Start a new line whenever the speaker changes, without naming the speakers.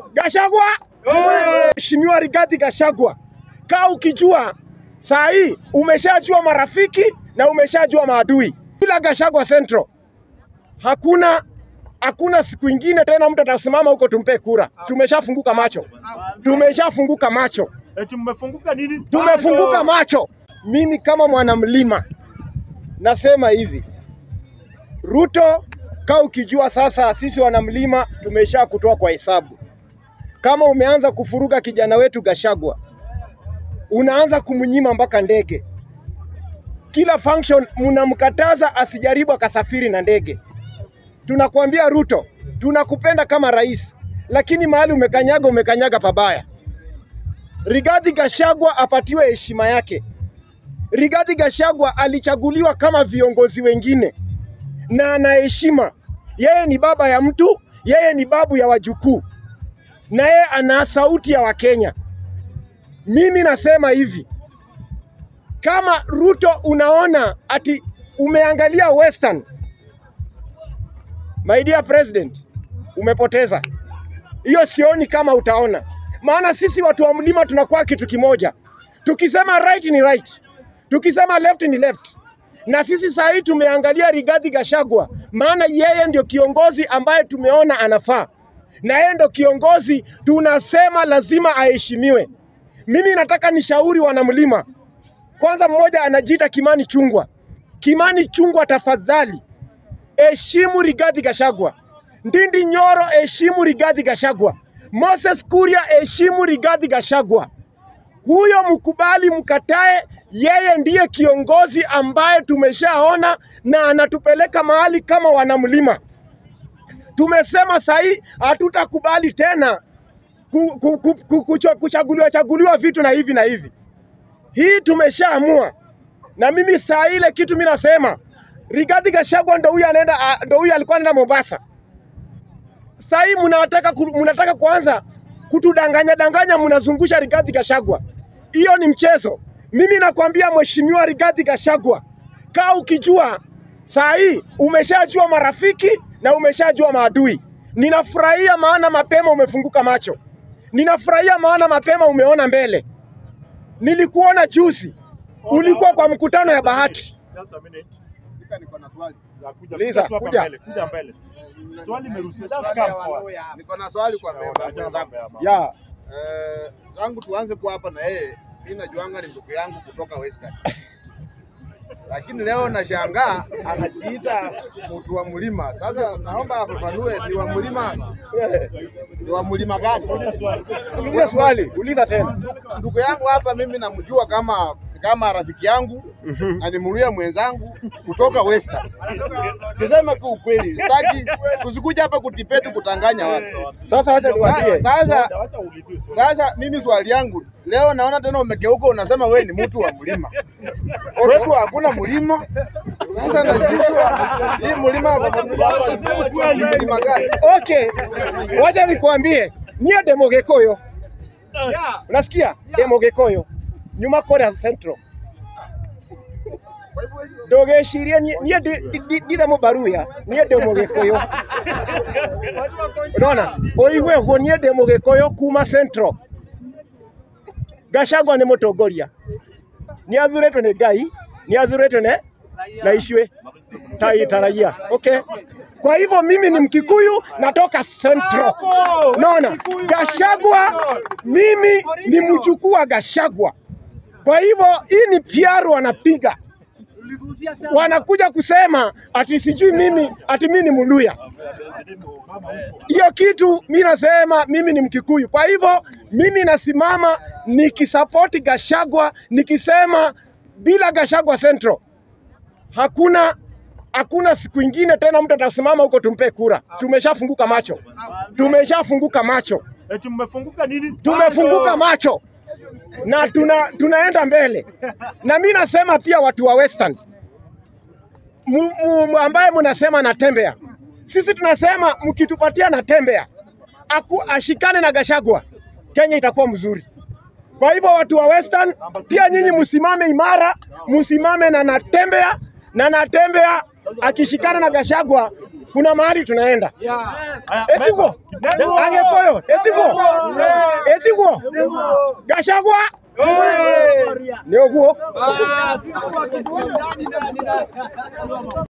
Gashagwa, Mheshimiwa Rigathi Gashagwa, kaa ukijua saa hii umeshajua marafiki na umeshajua maadui. Bila Gashagwa Central hakuna hakuna siku ingine tena mtu atasimama huko tumpe kura. Tumeshafunguka macho, tumeshafunguka macho,
Eti mmefunguka nini?
tumefunguka macho. Mimi kama mwanamlima nasema hivi, Ruto, kaa ukijua sasa sisi wanamlima tumesha kutoa kwa hesabu. Kama umeanza kufuruga kijana wetu Gashagwa, unaanza kumnyima mpaka ndege. Kila function mnamkataza asijaribu akasafiri na ndege. Tunakuambia Ruto, tunakupenda kama rais, lakini mahali umekanyaga, umekanyaga pabaya. Rigathi Gashagwa apatiwe heshima yake. Rigathi Gashagwa alichaguliwa kama viongozi wengine na ana heshima. Yeye ni baba ya mtu, yeye ni babu ya wajukuu, na yeye ana sauti ya Wakenya. Mimi nasema hivi, kama Ruto unaona ati umeangalia Western, my dear president, umepoteza hiyo. Sioni kama utaona, maana sisi watu wa mlima tunakuwa kitu kimoja. Tukisema right ni right, tukisema left ni left. Na sisi saa hii tumeangalia Rigathi Gachagua, maana yeye ndio kiongozi ambaye tumeona anafaa, na yeye ndio kiongozi tunasema lazima aheshimiwe. Mimi nataka nishauri wanamlima, kwanza, mmoja anajiita Kimani Chungwa. Kimani Chungwa, tafadhali heshimu Rigathi Gachagua. Ndindi Nyoro, heshimu Rigathi Gachagua. Moses Kuria, heshimu Rigathi Gachagua. Huyo mkubali, mkatae, yeye ndiye kiongozi ambaye tumeshaona na anatupeleka mahali kama wanamlima. Tumesema sahii hatutakubali tena ku- ku- ku- ku- kucho- kuchaguliwa chaguliwa vitu na hivi na hivi. Hii tumeshaamua, na mimi saa ile kitu mimi nasema Rigathi Gachagua ndo huyu anaenda, a- ndo huyu alikuwa anaenda Mombasa. Saa hii mnataka ku- mnataka kuanza kutudanganya danganya, mnazungusha Rigathi Gachagua. Hiyo ni mchezo. Mimi nakwambia Mheshimiwa Rigathi Gachagua, kaa ukijua saa hii umeshajua marafiki na umeshajua maadui. Ninafurahia maana mapema umefunguka macho, ninafurahia maana mapema umeona mbele. Nilikuona juzi, ulikuwa kwa mkutano ya Bahati.
Just a minute.
Spika, niko na swali.
Ya, kuja-
Uliza,
kuja tu hapa
kuja.
mbele, kuja mbele. Swali imeruhusiwa. Just come forward.
Niko na swali kwa memba
Acha mambo
mwenzangu.
ya mama.
Ya,
Eh, tangu tuanze kuwa hapa na yeye, mimi najuanga ni ndugu yangu kutoka Western, lakini leo nashangaa anajiita mtu wa mlima. Sasa naomba afafanue ni wa mlima, ni wa mlima gani?
Uliza swali.
uliza swali, uliza tena.
Ndugu yangu hapa mimi namjua kama kama rafiki yangu na ni mluya mwenzangu kutoka Western. Tuseme tu ukweli, sitaki tusikuja hapa kutipeti kutanganya watu.
Sasa wacha niwaambie.
Sasa
Wacha- wacha uulize swali.
Sasa mimi swali yangu leo, naona tena umegeuka, unasema we ni mtu wa mlima. Kwetu hakuna mlima. Sasa nashindwa hii mlima hapa ni mlima gani?
Okay, wacha nikwambie, niye Demogekuyu, unasikia? Demogekuyu nyuma Korea Central ndũgecirie niĩ niĩ ndi- ndi- ndi- ndirĩ mũbaruya niĩ ndĩ mũgĩkũyũ ũrona ũigue ũguo niĩ ndĩ mũgĩkũyũ kuma Central Gachagua nĩ mũtongoria nĩ athurĩtwo nĩ Ngai nĩ athurĩtwo nĩ na ishwe tai taraia okay kwa hivyo mimi ni Mkikuyu natoka Central naona Gachagua mimi ni mjukuu wa Gachagua kwa hivyo hii ni PR wanapiga wanakuja kusema ati sijui mimi ati mimi ni Mluya. Hiyo kitu mi nasema mimi ni Mkikuyu. Kwa hivyo mimi nasimama nikisapoti Gachagua, nikisema bila Gachagua Central hakuna hakuna siku ingine tena mtu atasimama huko tumpe kura. Tumeshafunguka macho, tumeshafunguka macho,
Eti mmefunguka nini?
tumefunguka macho na tuna, tunaenda mbele. Na mi nasema pia watu wa Western mu, mu, ambaye mnasema natembea, sisi tunasema mkitupatia natembea aku ashikane na Gachagua, Kenya itakuwa mzuri. Kwa hivyo watu wa Western pia nyinyi msimame imara, msimame na natembea na natembea akishikana na Gachagua, kuna mahali tunaenda.
Haya,
Etiko,
member.
Agekoyo, Etiko, Etiko, Gashagwa, nĩ ũguo.